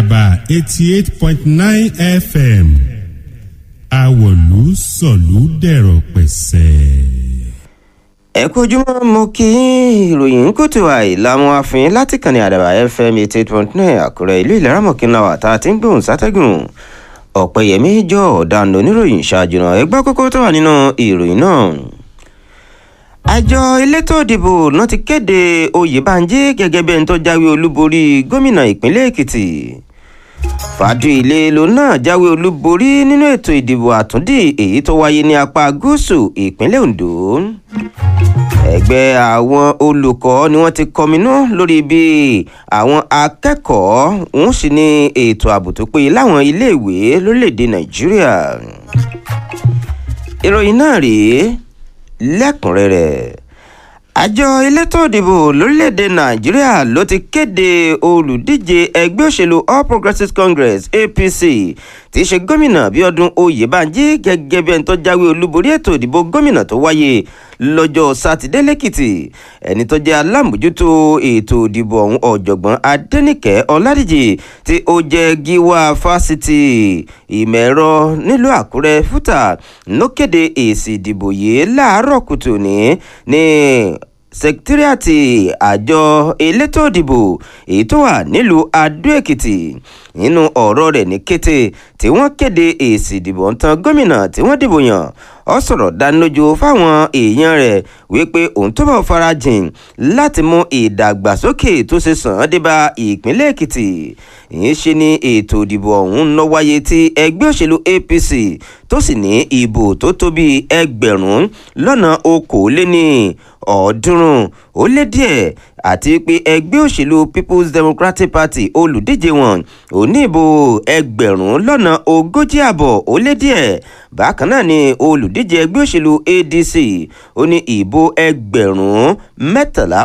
àdàbà eighty eight point nine fm àwọ̀lú sọ̀lú dẹ̀rọ̀ pẹ̀sẹ̀. ẹ kú ojúmọ́ mo kí ìròyìn kùtù àìlàmú àfin láti kànnì àdàbà fm eighty eight point nine àkúrẹ́ ìlú ìlaramọ̀kínà wà tá a ti ń gbóhùn sátẹ́gùn ọ̀pẹ̀yẹmí jọ ọ̀daràn oníròyìn ṣáájú náà ẹgbẹ́ kókó tó wà nínú ìròyìn náà àjọ elétò ìdìbò náà ti kéde oyèbánjí gẹ́gẹ́ bí ẹni tó jáwé olúborí gómìnà ìpínlẹ̀ èkìtì fàdúilé ló náà jáwé olúborí nínú ètò ìdìbò àtúndì èyí tó wáyé ní apá gúúsù ìpínlẹ̀ ondo ẹgbẹ́ àwọn olùkọ́ ni wọ́n ti kọminú lórí bí àwọn akẹ́kọ̀ọ́ ń sì ní ètò ààbò tó péye láwọn iléèwé lórílẹ̀‐èdè nàìjíríà ìròyìn náà rèé lẹ́kùnrẹ́rẹ́ àjọ elétò ìdìbò lórílẹ̀‐èdè nàìjíríà ló ti kéde olùdíje ẹgbẹ́ òṣèlú all progressives congress apc tí í ṣe gómìnà bíọ́dún oyèbánjí gẹ́gẹ́ bí ẹni tó jáwé olúborí ètò ìdìbò gómìnà tó wáyé lọ́jọ́ sátidé lẹ́kìtì ẹni tó jẹ́ alámòjútó ètò ìdìbò ọ̀hún ọ̀jọ̀gbọ́n adẹ́nìkẹ́ ọ̀làdíjì tí ó jẹ́ gíwá fásitì ìmọ̀ ẹ̀rọ nílùú àkúrẹ́ fúta ló kéde èsì ìdìbò yìí láàárọ̀ kùtù ní ní sẹkítírìàtì àjọ elétò ìdìbò èyí tó wà nílùú adó èkìtì nínú ọ̀rọ̀ rẹ̀ ní kété tí wọ́n kéde èsì ìdìbò ń tan gómìnà tí wọ́n dìbò yàn ọ sọ̀rọ̀ dánilójú fáwọn èèyàn rẹ̀ wípé òun tó bọ̀ farajìn láti mú ìdàgbàsókè tó ṣe sàn án débà ìpínlẹ̀ èkìtì ìyẹn ṣe ni ètò ìdìbò ọ̀hún ń lọ wáyé tí ẹgbẹ́ òṣèlú apc tó sì ní ìbò tó tó bíi ẹgbẹ̀rún lọ́nà okòóléní ọ̀ọ́dúnrún ó lé díẹ̀ àti pé ẹgbẹ́ òṣèlú people's democratic party olùdíje wọn ò ní ìbò ẹgbẹ̀rún lọ́nà ogójì àbọ̀ ó lé díẹ̀ bákan náà ni olùdíje ẹgbẹ́ òṣèlú adc ó ní ìbò ẹgbẹ̀rún mẹ́tàlá